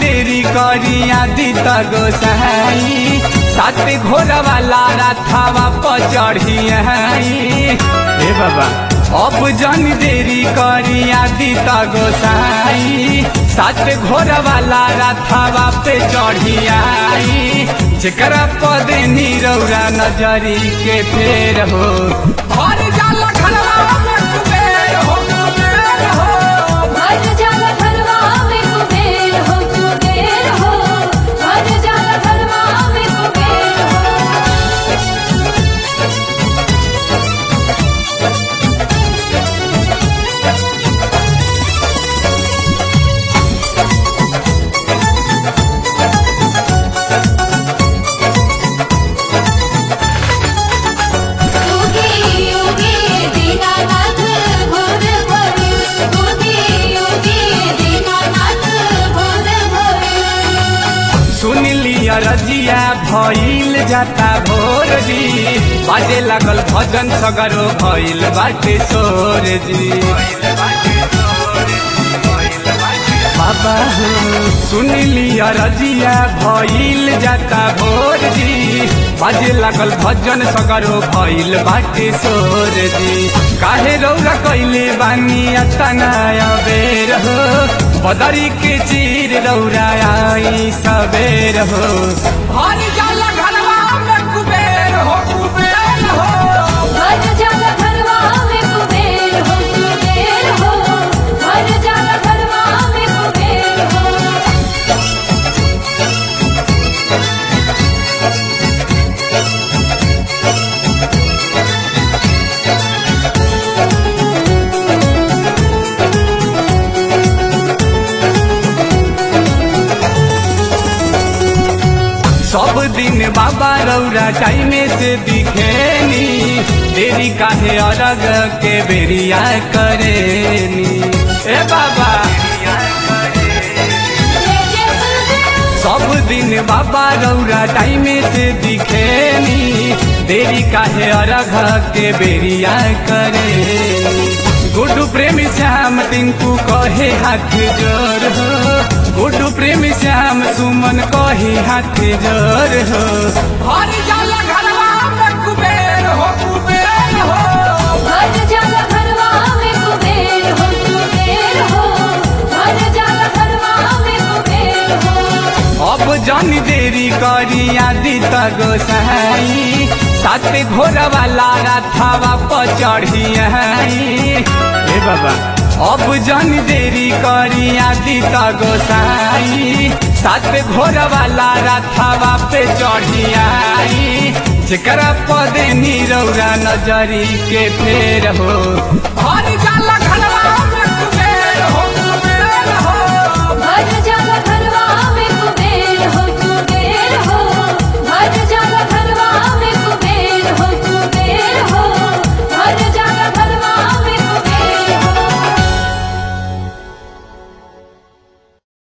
देरी करी आदि त गोसाई सात घोड़ा वाला राथावा पर चढ़ी हे बाबा अब जन देरी करी आदि त गोसाई सात घोड़ा वाला राथावा पे चढ़ी आई जेकरा पद नीरौरा नजरी के फेर हो हर जाला घरवा में कुबेर हो कुबेर हो भर जाला घरवा में कुबेर हो कुबेर हो भर जाला घरवा में कुबेर हो उगी उगी दीनानाथ भोर भोर उगी उगी दीनानाथ भोर भोर सुन लिया रजिया भइल जाता भोर जी बाजे लागल भजन सगरो भइल बाटे सोर जी बाबा हो सुन लिया रजिया भइल जाता भोर जी बाजे लागल भजन सगरो भइल बाटे सोर जी काहे रौरा कैले बानी अतना बेर हो बदरी के चीर रौरा आई सबेर हो हर जाला घरवा में कुबेर हो कुबेर हो भर जाला घरवा में कुबेर हो कुबेर हो भर जाला घरवा में कुबेर हो सब दिन बाबा रौरा टाइमे से दिखेनी देरी काहे अरग के बेरिया करेनी ए बाबा जय जय सुरदेव सब दिन बाबा रौरा टाइमे से दिखेनी देरी काहे अरघ के बेरिया करेनी गुड्डू प्रेमी श्याम टिंकू कहे हाथ जोर हो गुड्डू प्रेमी श्याम सुमन कहे हाथ जोर हो हर जाला घरवा में कुबेर हो कुबेर हो भर जाला घरवा में कुबेर हो कुबेर हो भर जाला घरवा में कुबेर हो अब जन देरी करी आदि त गोसाई सात घोड़ा वाला राथावा पर चढ़ी हे बाबा अब जन देरी करी आदि त गोसाई सात घोड़ा वाला राथावा पे चढ़ी आई जेकरा पद नीरौरा नजरी के फेर हो हर